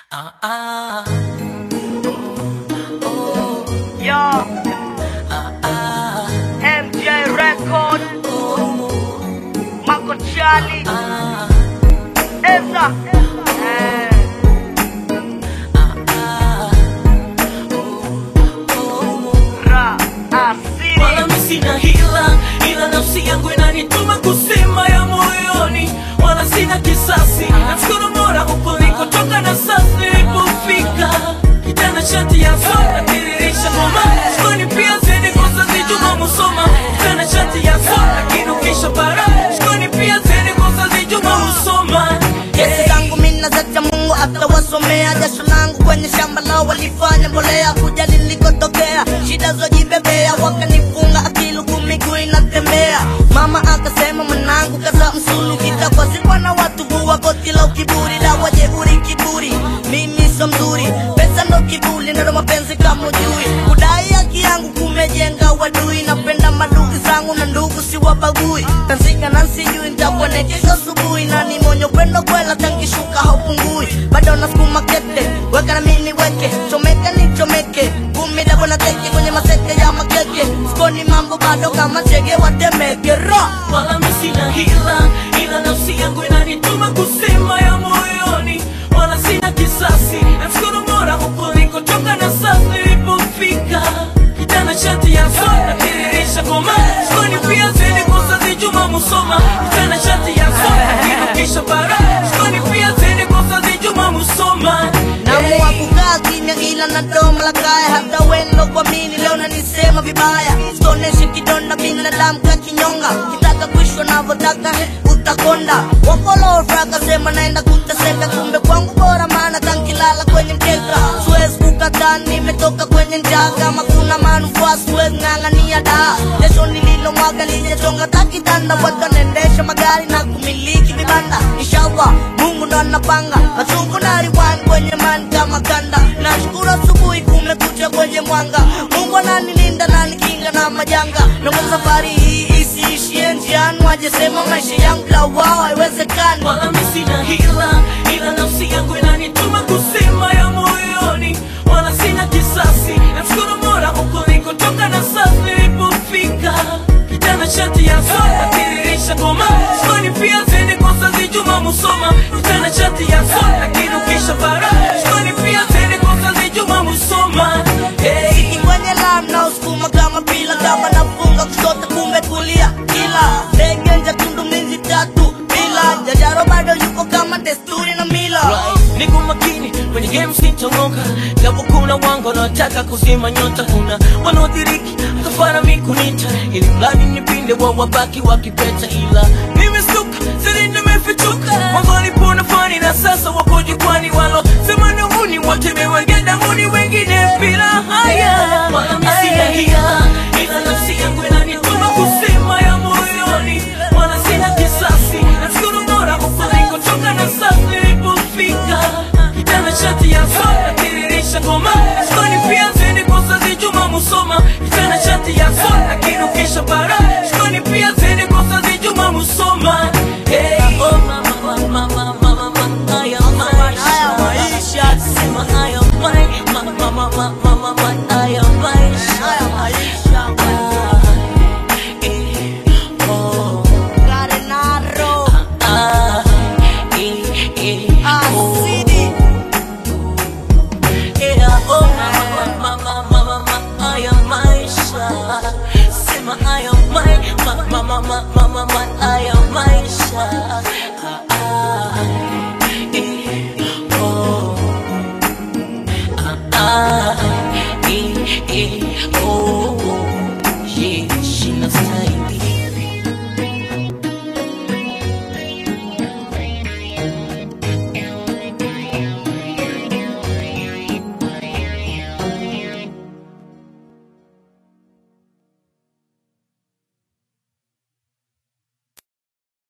Ah, ah, Yo, ah, ah, MJ Record, Marco Charlie, ah, Eza, eh, ah, Ra, Asiri, wala mi sina hila, ila nafsi yangu inanituma kusema ya moyoni, wala sina kisasi. Namshukuru Mola huko nilikotoka na sasa nilipofika. Kijana shati ya soda tiririsha ngoma, shikoni pia zeni kosa zijuma musoma. Kijana shati ya soda kinukisha bara, shikoni pia zeni kosa zijuma musoma. Kesi zangu mina zacha Mungu atawasomea. Jasho langu kwenye shamba lao walifanya mbolea, kuja nilikotokea, shida zojibebea, wakanifunga akili huku miguu inatembea. Mama akasema mwanangu, kaza msulu, kitakwa zikwa na watu huwa goti la ukiburi, dawa jeuri kiburi, mimi so mzuri, pesa ndo kiburi, nalo mapenzi kama ujui, kudai haki yangu kumejenga wadui, napenda madugu zangu na ndugu siwabagui, tanzika na sijui nitakuwa kesho asubuhi, na ni mwenye upendo kwela, tankishuka haupungui, bado nasukuma kete, weka na mimi weke, chomeka ni chomeke, gumi dabo na teke kwenye maseke ya makeke, sikoni mambo bado kama chege watemeke, rock wala mi sina hila, ila nafsi yangu inanituma kusema ya moyoni, wala sina kisasi. Namshukuru Mola huko nilikotoka na sasa nilipofika. Kijana shati ya soda tiririsha ngoma, shikoni pia zeni kosa zijuma musoma. Kijana shati ya soda kinukisha bara, shikoni pia zeni kosa zijuma musoma. Naamua kukaa kimya ila na domo la kaya, hata wendo kwa mini leo nanisema vibaya, sitoneshi kidonda binadamu ka kinyonga, kitaka kuishwa navyotaka utakonda. Wakolofra akasema naenda kuteseka, kumbe kwangu bora, maana kankilala kwenye mkeka, siwezi kukataa, nimetoka kwenye njaa, kama kuna manufaa siwezi ng'ang'ania da jasho nililomwaga lijachonga takitanda, watu wanaendesha magari na kumiliki vibanda, inshallah Mungu ndo anapanga machungu na riwani kwenye mani kama kanda. Nashukuru asubuhi kumekucha kwenye mwanga, Mungu ananilinda na nikinga na majanga, na kwa safari hii isiishie njiani, wajesema maisha yangu la wao haiwezekani. wala mi sina hila, ila nafsi yangu inanituma kusema ya moyoni, wala sina kisasi. Namshukuru Mola huko nilikotoka na sasa nilipofika. Kijana shati ya soda tiririsha ngoma, shikoni pia zeni kosa zijuma musoma. Kijana shati ya soda kinukisha bara, shikoni pia zeni kosa zijuma musoma. Hey. Siki kwenye lam na usukuma kama pila, kama nafunga kushoto kumbe kulia, kila ndege nje tundu mizi tatu bila jajaro bado yuko kama desturi na mila Right. Niko makini kwenye game sitongoka, japo kuna wangu wanaotaka kuzima nyota, kuna wanaodiriki kafara mikunita, ili mradi nipinde wa wabaki wakipeta, ila nimesuka siri nimefichuka, mwanzo walipona fani na sasa wako jukwani, walo sema na huni wote mewengeda huni wengine bila haya, wala mimi sina hila, ila nafsi yangu inanituma kusema ya moyoni, wala sina kisasi, namshukuru Mola huko nilikotoka na sasa nilipofika. Kijana shati ya soda tiririsha ngoma, shikoni pia zeni kosa zijuma musoma. Kijana shati ya soda kinukisha bara, shikoni pia zeni kosa zijuma musoma. Hey, oh mama, mama, mama, mama, mama, haya maisha. Sema haya mai- ma- ma- ma- ma- ma- ma- ma- haya maisha. Ah, eh, oh. Carenaro Ah, eh, eh, oh. Asidi Yeah, oh, mama, mama, mama, mama, haya maisha. Sema haya mai- ma- ma- ma- ma- ma- ma- ma- haya